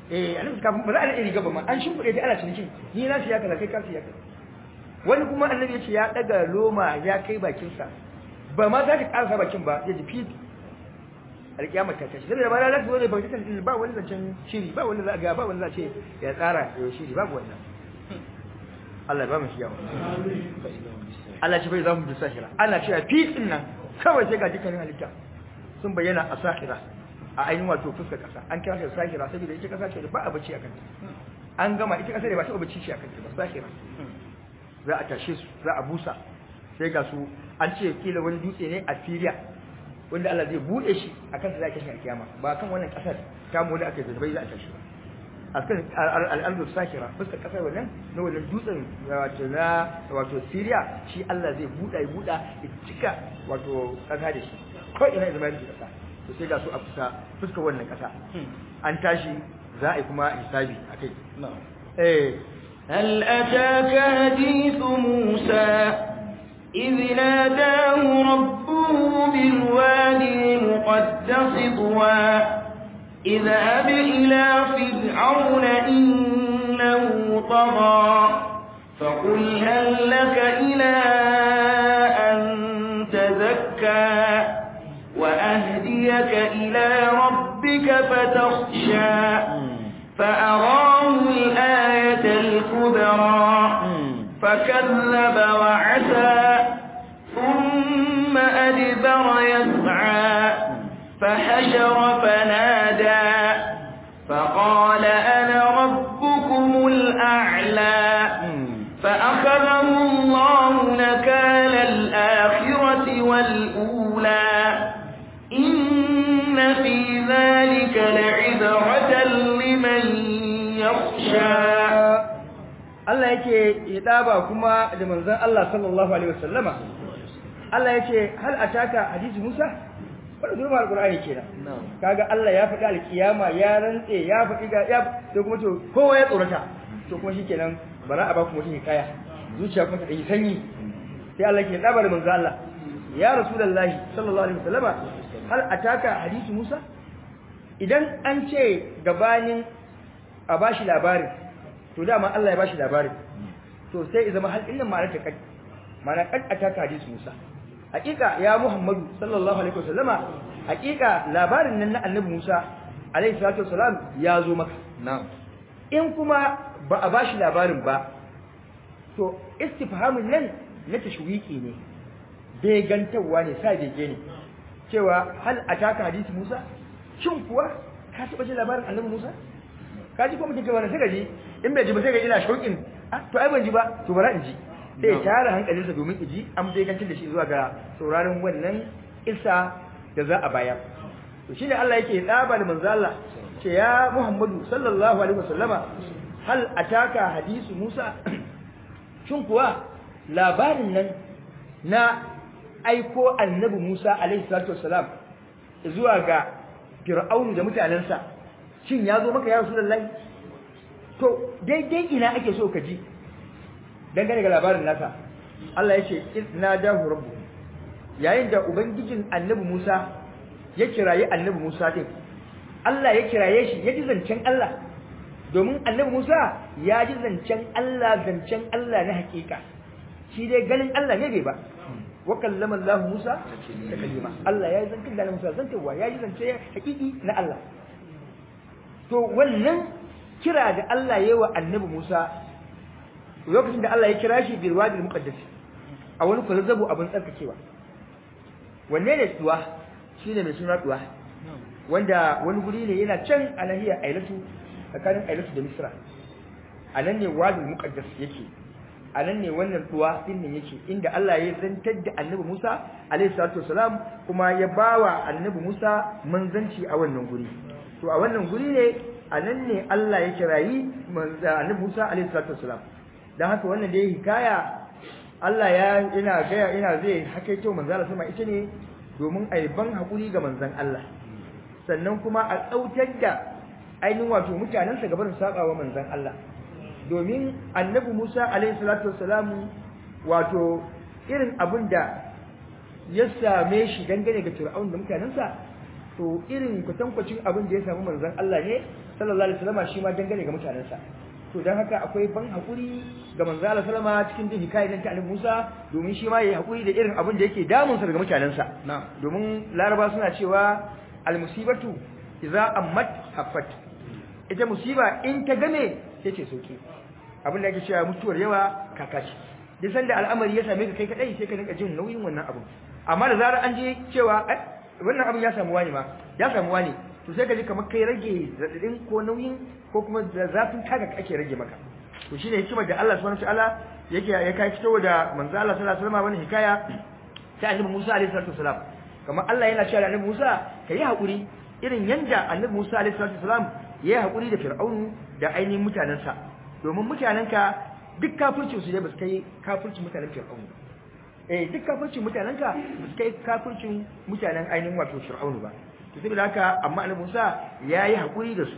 eh annabi kafin ba za a riga ba ma an shimfide ta ana cinikin ni na siya kaza kai ka siya kaza wani kuma annabi ya ce ya daga loma ya kai bakin sa ba ma za ka karasa bakin ba ya ji fit alkiyama ta tashi saboda ba za ta zo ne ba ta ba wani zancen shiri ba wani za ga ba wani za ce ya tsara ya shiri babu wannan Allah ba mu shi yawa Allah ce bai za mu ji sahira ana cewa fit din nan kawai sai ga dukkanin halitta sun bayyana a sahira a ainihin wato fuskar kasa an kira shi sahira saboda ita kasa ce da ba a bacci a kanta an gama ita kasa da ba ta bacci shi a kanta ba sahira za a tashe su za a busa sai ga su an ce kila wani dutse ne a Syria wanda Allah zai bude shi akan sa za a kashe alkiyama ba kan wannan kasar ta mu da aka zalbai za a tashi ba akan al'ardu sahira fuskar kasar wannan na wannan dutsen wato na wato Syria shi Allah zai buda ya buda ya cika wato kasa da shi ko ina zama da kasa to sai ga su a fuska fuskar wannan kasa an tashi za a yi kuma hisabi akai eh هل أتاك حديث موسى إذ ناداه ربه بالوادي المقدس طوى اذهب إلى فرعون إنه طغى فقل هل لك إلى أن تزكى وأهديك إلى ربك فتخشى فأراه الآية الكبرى فكذب وعسى ثم أدبر يسعى فحشر فنادى فقال أنا ربكم الأعلى فأخذه الله نكال الآخرة والأولى إن في ذلك لعبرة لمن يخشى Allah yake idaba kuma da manzon Allah sallallahu alaihi wasallama Allah yake hal ataka hadisi Musa wannan durma alqur'ani kenan kaga Allah ya faɗi alkiyama ya rantse ya faɗi ga ya to kuma to kowa ya tsorata to kuma shikenan bara a ba ku mutum kaya zuciya kuma ta yi sanyi sai Allah yake idaba da manzon Allah ya rasulullahi sallallahu alaihi wasallama hal ataka hadisi Musa idan an ce gabanin a bashi labarin to dama Allah ya bashi labarin to sai zama hal innan ma'anar ta kai ma'ana kad ataka hadisi Musa hakika ya Muhammadu sallallahu alaihi wasallama hakika labarin nan na Annabi Musa alaihi salatu wasalam ya zo maka na'am in kuma ba a bashi labarin ba to istifhamin nan na tashwiki ne bai gantawa ne sai bege ne cewa hal ataka hadisi Musa shin kuwa ka taba jin labarin Annabi Musa ka ji ko mutum kai wannan sai ka ji in bai ji ba sai ka ina shauƙin ah to ai ban ji ba to bara in ji sai ya tara hankalinsa domin ya ji an bai gancin da shi zuwa ga sauraron wannan isa da za a bayar to shine Allah yake tsaba da manzo Allah ce ya Muhammadu sallallahu alaihi wasallama hal ataka hadisu Musa shin kuwa labarin nan na aiko annabi Musa alaihi salatu wassalam zuwa ga Fir'aun da mutanensa shin ya zo maka ya Rasulullahi to daidai ina ake so ka ji dangane ga labarin nasa Allah ya ce izna dahu rabbu yayin da ubangijin annabi Musa ya kiraye annabi Musa din Allah ya kiraye shi ya ji zancen Allah domin annabi Musa ya ji zancen Allah zancen Allah na hakika shi dai ganin Allah ne bai ba wa kallama Allah Musa da kalima Allah ya yi zancen da Musa zantewa ya yi zance hakiki na Allah to wannan kira da Allah ya yi wa annabi Musa lokacin da Allah ya kira shi bil wadi muqaddas a wani kwazazzabu abin tsarkakewa wanne ne tuwa shine mai suna tuwa wanda wani guri ne yana can a nahiyar Ailatu tsakanin Ailatu da Misra a nan ne wadi muqaddas yake a nan ne wannan tuwa din ne yake inda Allah ya zantar da annabi Musa alaihi salatu wasalam kuma ya bawa annabi Musa manzanci a wannan guri to a wannan guri ne a nan ne Allah ya kirayi annabi Musa alaihi salatu wasalam dan haka wannan da ya hikaya Allah ya ina ga ina zai hakaito manzo Allah sama ita ne domin ai ban hakuri ga manzon Allah sannan kuma a tsautar da ainihin wato mutanen sa gaban sabawa manzon Allah domin annabi Musa alaihi salatu wasalam wato irin abin da ya same shi dangane ga Fir'aun da mutanensa to irin kwatankwacin abin da ya samu manzon Allah ne sallallahu alaihi wasallam shi ma dangane ga mutanensa to dan haka akwai ban hakuri ga manzo Allah sallama cikin jin hikayar ta Annabi Musa domin shi ma yayi hakuri da irin abin da yake damun sa daga mutanensa domin Laraba suna cewa al-musibatu idza ammat haffat ita musiba in ta game sai ce sauki abin da ake cewa mutuwar yawa kakaci duk sanda al'amari ya same ka kai kadai sai ka rinka jin nauyin wannan abu amma da zarar an je cewa wannan abin ya samu wani ma ya samu wani to sai ka ji kamar kai rage zadadin ko nauyin ko kuma da zafin kaga ake rage maka to shine hikimar da Allah subhanahu wataala yake ya kai fitowa da manzo Allah sallallahu alaihi wasallam wannan hikaya ta annabi Musa alaihi salatu wasalam kamar Allah yana cewa annabi Musa kai hakuri irin yanda annabi Musa alaihi salatu wasalam yayi hakuri da Fir'aunu da ainihin mutanansa domin mutanenka duk kafircin su ne ba su kai kafircin mutanen Fir'aunu eh duk kafircin mutanenka ba su kai kafircin mutanen ainihin wato Fir'aunu ba to saboda haka amma Annabi Musa yayi hakuri da su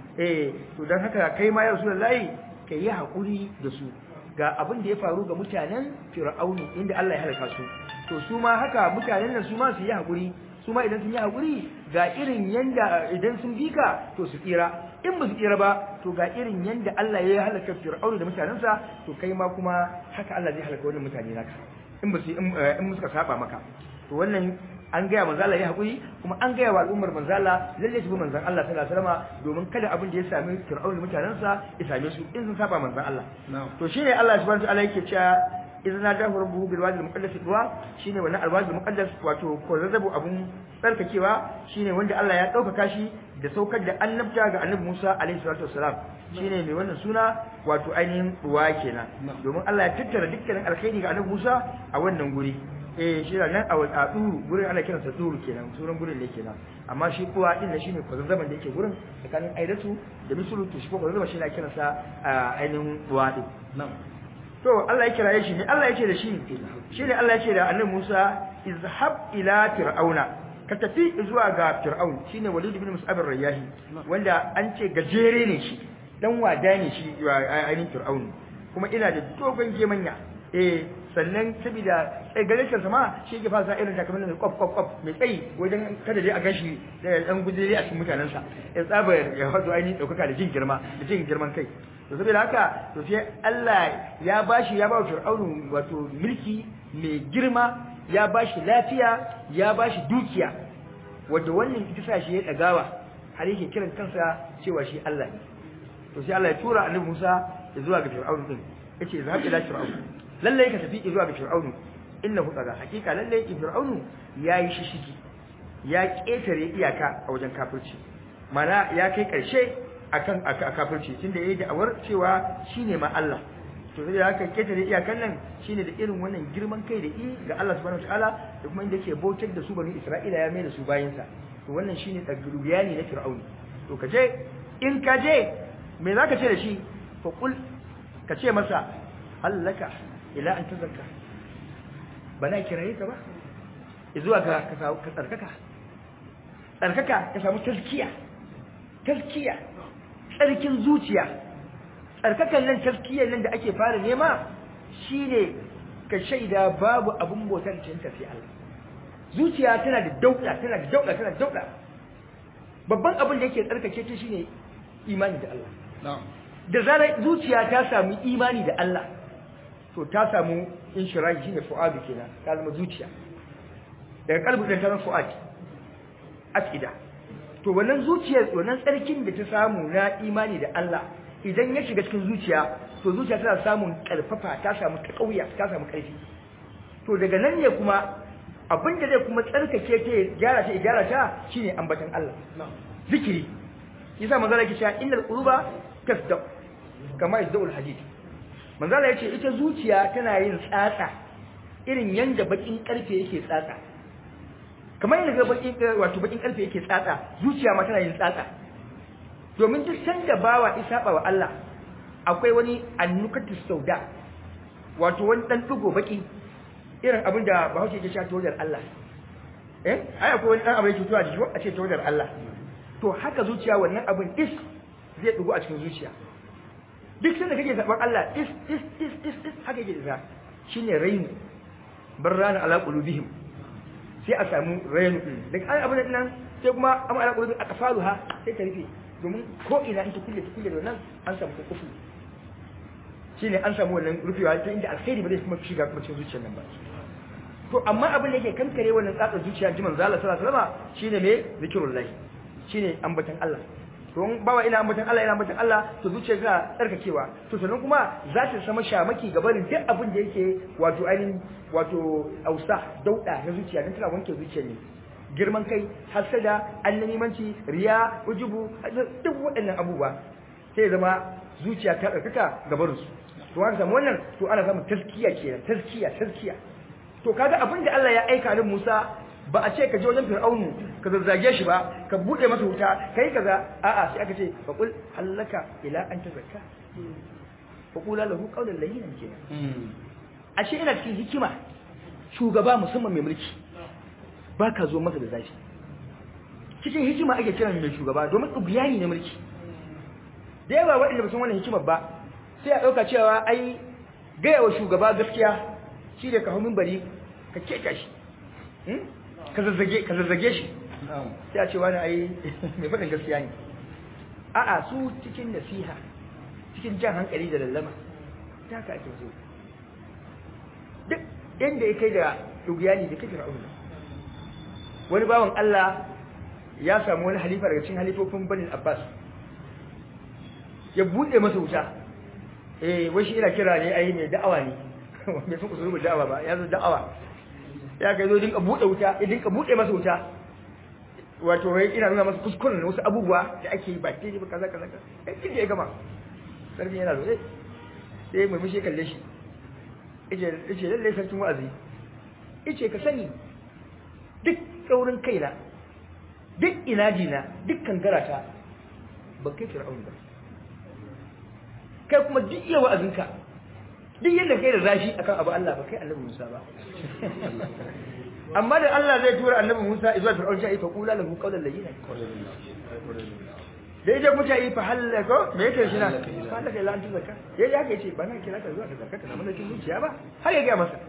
eh to dan haka kai ma ya Rasulullahi kai yi hakuri da su ga abin da ya faru ga mutanen Fir'aunu inda Allah ya halaka su to su ma haka mutanen nan su ma su yi hakuri su ma idan sun yi hakuri ga irin yanda idan sun bika to su tsira in ba su tsira ba to ga irin yanda Allah ya halaka Fir'aunu da mutanensa to kai ma kuma haka Allah zai halaka wannan mutane naka in ba su in suka saba maka to wannan an gaya manzo Allah ya hakuri kuma an gaya wa al'ummar manzo Allah lalle su bi manzon Allah sallallahu alaihi wasallam domin kada abin da ya sami Fir'aunu da mutanensa ya same su in sun saba manzon Allah to shine Allah subhanahu wa ta'ala yake cewa idan dahu rabbuhu bil wadi al muqaddas duwa shine wannan al wadi al muqaddas wato ko zazzabu abun tsarkakewa shine wanda Allah ya dauka shi da saukar da annabta ga annabi Musa alaihi salatu wassalam shine mai wannan suna wato ainihin ruwa kenan domin Allah ya tattara dukkanin alkhairi ga annabi Musa a wannan guri eh shi da nan a duru gurin ana kiransa duru kenan sunan gurin ne kenan amma shi kuwa din ne shine kwazazzaban da yake gurin tsakanin aidatu da misulu to shi ko kwazazzaba shi ne kiransa ainihin ruwa din to Allah ya kiraye shi ne Allah ya ce da shi shi ne Allah ya ce da annabi Musa izhab ila fir'auna ka tafi zuwa ga fir'aun shine Walid ibn Mus'ab ar-Rayyahi wanda an ce gajere ne shi dan wada ne shi ainihin fir'aun kuma ina da dogon gemanya eh sannan saboda tsagarin sama shi ke fasa irin takamaiman mai kwaf kwaf kwaf mai tsayi wajen kada dai a gashi da dan gudure a cikin mutanensa ya tsaba ya wato ainihin daukaka da jin girma da jin girman kai to saboda haka to sai Allah ya bashi ya ba Fir'aunu wato mulki mai girma ya bashi lafiya ya bashi dukiya wanda wannan ita sa shi ya dagawa har yake kiran kansa cewa shi Allah ne to sai Allah ya tura Annabi Musa zuwa ga Fir'aunu din yace zahab ila Fir'aunu lalle ka tafi zuwa ga Fir'aunu innahu tsaga hakika lalle Fir'aunu yayi shishigi ya ketare iyaka a wajen kafirci mana ya kai karshe akan kafirci tunda yayi da'awar cewa shine ma Allah to sai haka ketare iyakan nan shine da irin wannan girman kai da i ga Allah subhanahu wataala da kuma inda yake bautar da su bani Isra'ila ya mai da su bayin sa to wannan shine tsagurubiyani na Fir'aunu to kaje in kaje me zaka ce da shi fa kul ka ce masa hallaka ila an tazakka bana kiraye ka ba zuwa ga ka tsarkaka tsarkaka ka samu tazkiya tazkiya tsarkin zuciya tsarkakan nan tazkiyar nan da ake fara nema shine ka shaida babu abun bautar cin sai Allah zuciya tana da dauda tana da dauda tana da dauda babban abin da yake tsarkake ta shine imani da Allah da zarar zuciya ta samu imani da Allah to ta samu inshirahi shine fu'adu kenan ta zama zuciya daga kalbu da ta zama fu'ad aqida to wannan zuciyar wannan tsarkin da ta samu na imani da Allah idan ya shiga cikin zuciya to zuciya tana samun karfafa ta samu ta kauya ta samu karfi to daga nan ne kuma abin da zai kuma tsarkake ta gyara ta gyara ta shine ambatan Allah zikiri yasa manzo yake cewa innal quluba tasdaq kama yasdaqul hadid manzo Allah yace ita zuciya tana yin tsatsa irin yanda bakin karfe yake tsatsa kamar yadda ga bakin wato bakin karfe yake tsatsa zuciya ma tana yin tsatsa domin duk sanda bawa isaba wa Allah akwai wani annukatu sauda wato wani dan dugo baki irin abin da Bahaushe yake cewa tawadar Allah eh ai akwai wani dan abu yake tuwa jiki a ce tawadar Allah to haka zuciya wannan abin is zai dugo a cikin zuciya duk sanda kake zaban Allah is is is is is haka yake da shine rainu barrana ala qulubihim sai a samu rainu daga ai abin nan sai kuma amma ala qulubihim aqfaluha sai ta rufe domin ko ina in ta kulle ta kulle da wannan an samu kokofu shine an samu wannan rufewa ta inda alkhairi ba zai kuma shiga kuma cikin zuciyar nan ba to amma abin da yake kankare wannan tsatsa zuciya ji manzo Allah sallallahu alaihi wasallam shine me zikrullah shine ambatan Allah to in bawa ina ambatan Allah ina ambatan Allah to zuciya tana tsarkakewa to sannan kuma za ta sama shamaki ga barin duk abin da yake wato ainihin wato ausa dauda na zuciya dan tana wanke zuciya ne girman kai hasada annanimanci riya ujubu duk waɗannan abubuwa sai zama zuciya ta tsarkaka ga barinsu to haka samu wannan to ana samun taskiya kenan taskiya taskiya to kaga abin da Allah ya aika ni Musa ba a ce ka je wajen Fir'aunu ka zazzage shi ba ka bude masa wuta kai kaza a'a sai aka ce fa qul hallaka ila an tazakka fa qula lahu qawlan layyinan kenan ashe ina cikin hikima shugaba musamman mai mulki ba ka zo masa da zafi cikin hikima ake kiran mai shugaba domin tsubiyani na mulki da yawa waɗanda ba san wannan hikimar ba sai a ɗauka cewa ai gaya wa shugaba gaskiya shi da ka hau bari ka keka shi ka zazzage shi sai a ce wani ai mai faɗin gaskiya ne a'a su cikin nasiha cikin jan hankali da lallama ta ka ake so duk inda ya kai da dugiyani da kake ra'auna wani bawan Allah ya samu wani halifa daga cikin halifofin Bani Abbas ya bude masa wuta eh wai shi ina kira ne ai mai da'awa ne bai san usulul da'awa ba ya zo da'awa ya kai zo dinka bude wuta ya dinka bude masa wuta wato wai ina nuna masa kuskuren wasu abubuwa da ake yi ba ke ba kaza kaza kaza kin ya gama sarki yana zo eh sai mai mushi kalle shi yace yace lalle sarkin wa'azi yace ka sani duk tsaurin kaina duk inajina dukkan garata ban kai fir'aun ba kai kuma duk iya wa'azinka duk yadda kai da zafi akan abu Allah ba kai annabi Musa ba amma da Allah zai tura annabi Musa zuwa fir'aun sai fa qula lahu qawlan layyinan da idan mutane fa halaka me yake shi na halaka ila antu zakka yayi haka yace ba na kira ka zuwa ka zakka ka samu cikin zuciya ba har ya ga masa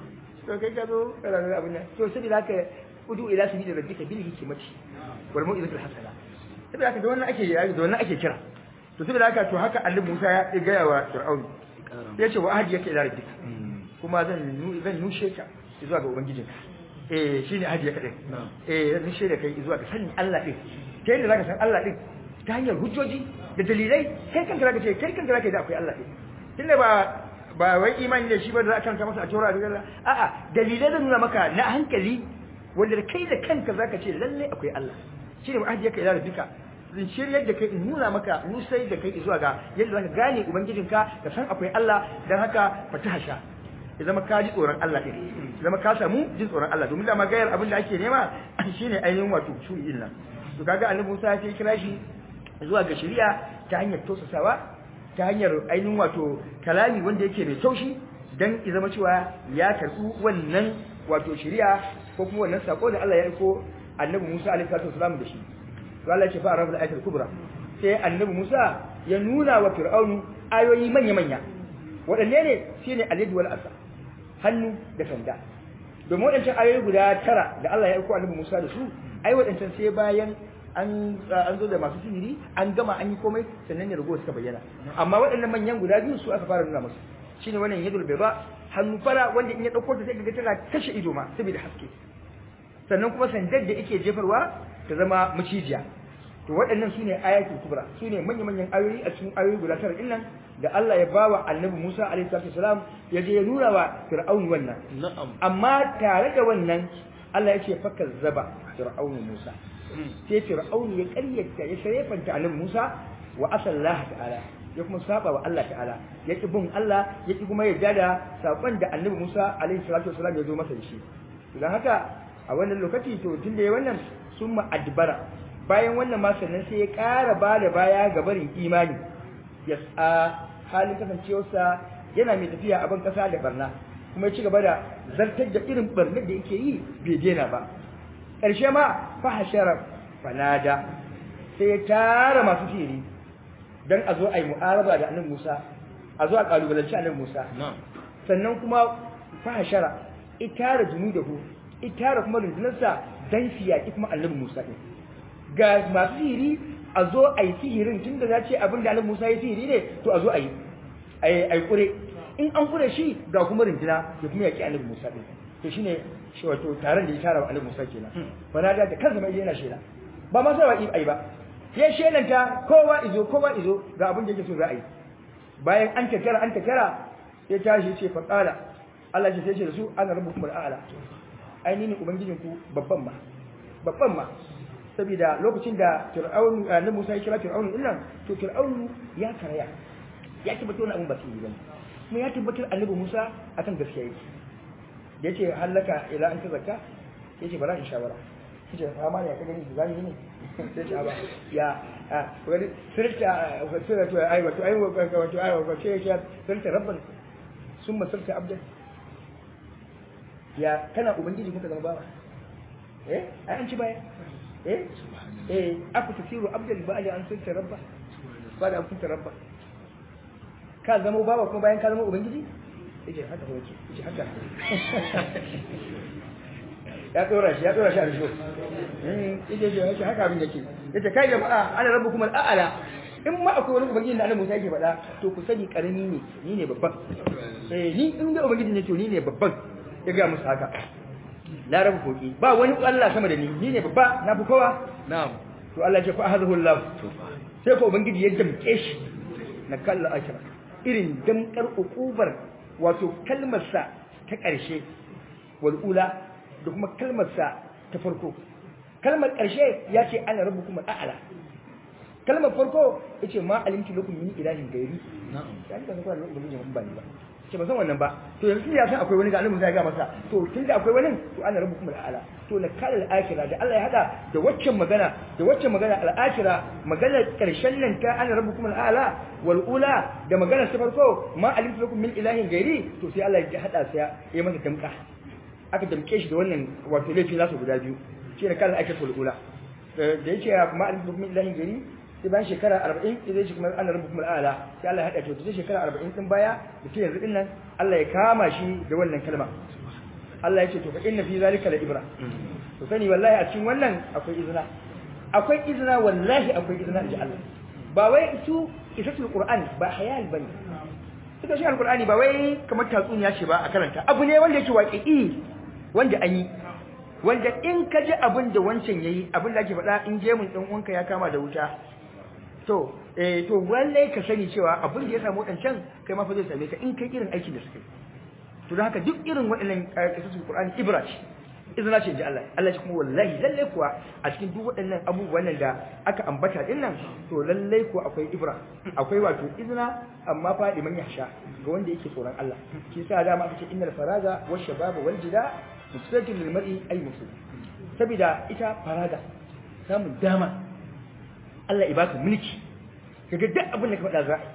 to kai ka zo kana da abin nan to sai da haka udu ila sabili rabbika bil hikmati wal mau'izatil hasana saboda haka da wannan ake da wannan ake kira to saboda haka to haka annabi Musa ya gaya wa Fir'aun ya ce wa ahdi yake ila rabbika kuma zan zan nushe ka zuwa ga ubangijinka eh shine ahdi yake din eh zan nushe da kai zuwa ga sanin Allah din ta yadda zaka san Allah din ta hanyar hujjoji da dalilai kai kanka zaka ce kai kanka zaka yi da akwai Allah din tunda ba ba wai imani da shi ba da za a karanta masa a tora da Allah a'a dalilai zan nuna maka na hankali wanda kai da kanka zaka ce lalle akwai Allah shine mu ajiye ka ila rabbika zan shiryar da kai in nuna maka nusai da kai zuwa ga yadda zaka gane ubangijinka ka san akwai Allah dan haka fataha sha ya zama ka ji tsoron Allah din ya zama ka samu jin tsoron Allah domin da magayar abin da ake nema shine ainihin wato shu'in nan to kaga annabi Musa ya kira shi zuwa ga shari'a ta hanyar tosasawa ta hanyar ainihin wato kalami wanda yake mai taushi dan ya zama cewa ya karɓi wannan wato shari'a ko kuma wannan sako da Allah ya aiko annabi Musa alaihi salatu wasalam da shi to Allah ya ce fa arabul ayatul kubra sai annabi Musa ya nuna wa fir'aunu ayoyi manya manya waɗanne ne shine al-yad wal asa hannu da sanda domin waɗancan ayoyi guda tara da Allah ya aiko annabi Musa da su ai waɗancan sai bayan an an zo da masu sihiri an gama an yi komai sannan ne rago suka bayyana amma waɗannan manyan guda biyu su aka fara nuna musu shine wannan yadul bayda hannu fara wanda in ya dauko ta sai ga tana kashe ido ma saboda haske sannan kuma sandar da yake jefarwa ta zama macijiya to waɗannan sune ayatul kubra sune manya-manyan ayoyi a cikin ayoyi guda tara din nan da Allah ya bawa Annabi Musa alaihi salam ya je ya nuna wa Fir'aun wannan na'am amma tare da wannan Allah ya ce fakar zaba Fir'aun Musa sai Fir'aun ya ƙaryata ya sharefanta Annabi Musa wa asallaha ta'ala ya kuma saba wa Allah ta'ala ya ki bin Allah ya ki kuma yarda da sakon da Annabi Musa alaihi salatu wasalam ya zo masa da shi dan haka a wannan lokaci to tunda ya wannan summa adbara bayan wannan ma sannan sai ya ƙara ba da baya ga barin imani ya a halin kasancewarsa yana mai tafiya a ban ƙasa da barna kuma ya ci gaba da zartar da irin barnar da yake yi bai daina ba ƙarshe ma fahashara fanada sai ya tara masu sihiri don a zo a yi mu'araba da annabi Musa a zo a kalubalanci annabi Musa na'am sannan kuma fahashara itara junudahu itara kuma rundunarsa dan siyaki kuma annabi Musa din ga masu sihiri a zo a yi sihirin tun da za ce abin da Annabi Musa ya sihiri ne to a zo a yi a yi kure in an kure shi ga kuma rinjina da kuma yaki Annabi Musa din to shine shi wato taron da ya tara wa Annabi Musa kenan fanada da kansa mai yana shela ba ma sai wa ai ba ya shelanta kowa izo kowa izo ga abin da yake so za a yi bayan an takara an takara ya tashi ce fa qala Allah ya ce da su ana rabbukum al'ala ai ni ne ubangijin ku babban ma babban ma saboda lokacin da Fir'aun na Musa ya kira Fir'aun din nan to Fir'aun ya karaya ya tabbatar wannan abin ba su yi bane kuma ya tabbatar Annabi Musa akan gaskiya yake da yace halaka ila an tazakka yace bara in shawara yace fama ne ka gani zani ne sai ce ba ya a wani sirta sirta to ai wato ai wato ai wato ce ya sirta rabban summa sirta abdan ya kana ubangiji kuka zama bawa eh ai an ci baya eh eh aku tasiru abdal ba'ali an sirta rabba ba da an kunta rabba ka zama bawa kuma bayan ka zama ubangiji yace haka ko yace haka ya tsora shi ya tsora shi a risho yace ce yace haka abin yake yace kai jama'a ana rabbukum al'ala in ma akwai wani ubangiji da Allah Musa yake faɗa to ku sani karami ne ni ne babban eh ni in ga ubangiji ne to ni ne babban ya ga musu haka la rabu koki ba wani Allah sama da ni ni ne babba na fi kowa na'am to Allah ya ce fa ahadahu Allah sai ko ubangiji ya damke shi na kalla akira irin damkar ukubar wato kalmarsa ta ƙarshe wal'ula da kuma kalmarsa ta farko kalmar ƙarshe ya ce ana rabu kuma a'ala kalmar farko ya ce ma alimci lakum min ilahin gairi ya ni ka san kuna da ubangiji mun ba ni ba ce ba san wannan ba to yanzu ya san akwai wani ga alimin zai ga masa to tunda akwai wani to ana rabu kuma a'ala to na kala al'akira da Allah ya hada da waccan magana da waccan magana al'akira magana karshen nan ta ana rabu kuma al'ala wal ula da magana ta farko ma alimtu lakum min ilahin gairi to sai Allah ya hada sai ya masa damka aka damke shi da wannan wato laifi nasu guda biyu shi ne kala al'akira wal ula da yake ma alimtu lakum min ilahin gairi sai bayan shekara 40 idan shi kuma ana rabu kuma al'ala sai Allah ya hada to sai shekara 40 din baya da ke yanzu din nan Allah ya kama shi da wannan kalma Allah ya ce to fa inna fi zalika la ibra to sani wallahi a cikin wannan akwai izina akwai izina wallahi akwai izina inji Allah ba wai su isatul qur'an ba hayal bane suka shi alqur'ani ba wai kamar tatsuniya ce ba a karanta abu ne wanda yake waqi'i wanda an yi wanda in ka ji abin da wancan yayi abin da ake faɗa in je mun dan uwanka ya kama da wuta to eh to wallahi ka sani cewa abin da ya samu wadancan kai ma fa zai same ka in kai irin aikin da suka yi to don haka duk irin waɗannan kisasul Qur'ani ibra ce izina ce ji Allah Allah shi kuma wallahi lalle kuwa a cikin duk waɗannan abubuwan nan da aka ambata din nan to lalle kuwa akwai ibra akwai wato izina amma fa liman yahsha ga wanda yake tsoron Allah shi yasa dama aka ce innal faraga wash shababa wal jida mufsadun lil mar'i ay mufsid saboda ita faraga samun dama Allah ya baka mulki kaga duk abin da ka faɗa za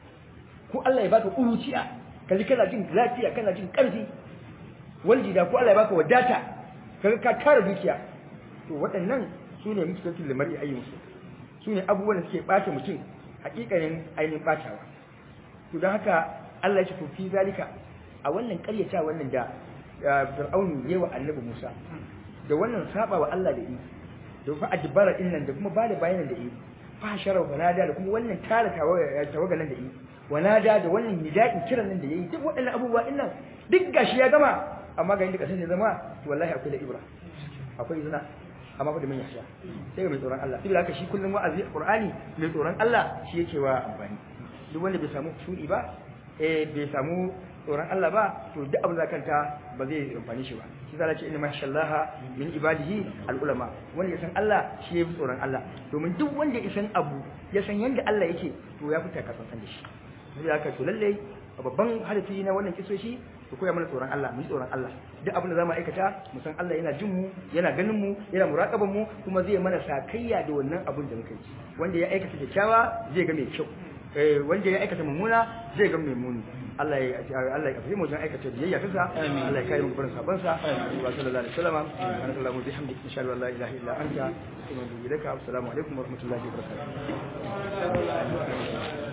ko Allah ya baka kuruciya kaji kana jin lafiya kana jin ƙarfi waljida ko Allah ya baka wadata kaga ka tara dukiya to waɗannan sune mutakin limari ayyuka sune abubuwan da suke ɓata mutum hakikanin ainihin ɓatawa to don haka Allah ya ce to fi zalika a wannan ƙaryata wannan da Fir'aun ya wa Annabi Musa da wannan saba wa Allah da yi da fa adbara din nan da kuma bada bayanan da yi fa sharar wanada da kuma wannan tara tawaga nan da yi wanada da wannan nida'in kiran nan da yayi duk waɗannan abubuwa din nan duk gashi ya gama amma ga inda kasan ya zama to wallahi akwai da ibra akwai izina amma fa da mun yasha sai mai tsoron Allah saboda haka shi kullum wa'azi Qur'ani mai tsoron Allah shi yake wa amfani duk wanda bai samu shudi ba eh bai samu tsoron Allah ba to duk abin da kanta ba zai amfani shi ba shi zalla ce inna mashallaha min ibadihi al-ulama wanda ya san Allah shi ya fi tsoron Allah domin duk wanda ya san abu ya san yanda Allah yake to ya fita ka san da shi sai haka to lalle babban hadafi na wannan kisoshi ku koya mana tsoron Allah mu yi tsoron Allah duk abin da zamu aikata mu san Allah yana jin mu yana ganin mu yana muraqaban mu kuma zai mana sakayya da wannan abin da muka yi wanda ya aikata kyakkyawa zai ga mai kyau eh wanda ya aikata mummuna zai ga mai muni Allah ya Allah ya kafi mu wajen aikata biyayya kansa Allah ya kare mu barin saban sa wa sallallahu alaihi wasallam ana sallahu bi hamdika insha Allah la ilaha illa anta subhanaka wa bihamdika assalamu alaikum wa rahmatullahi wa barakatuh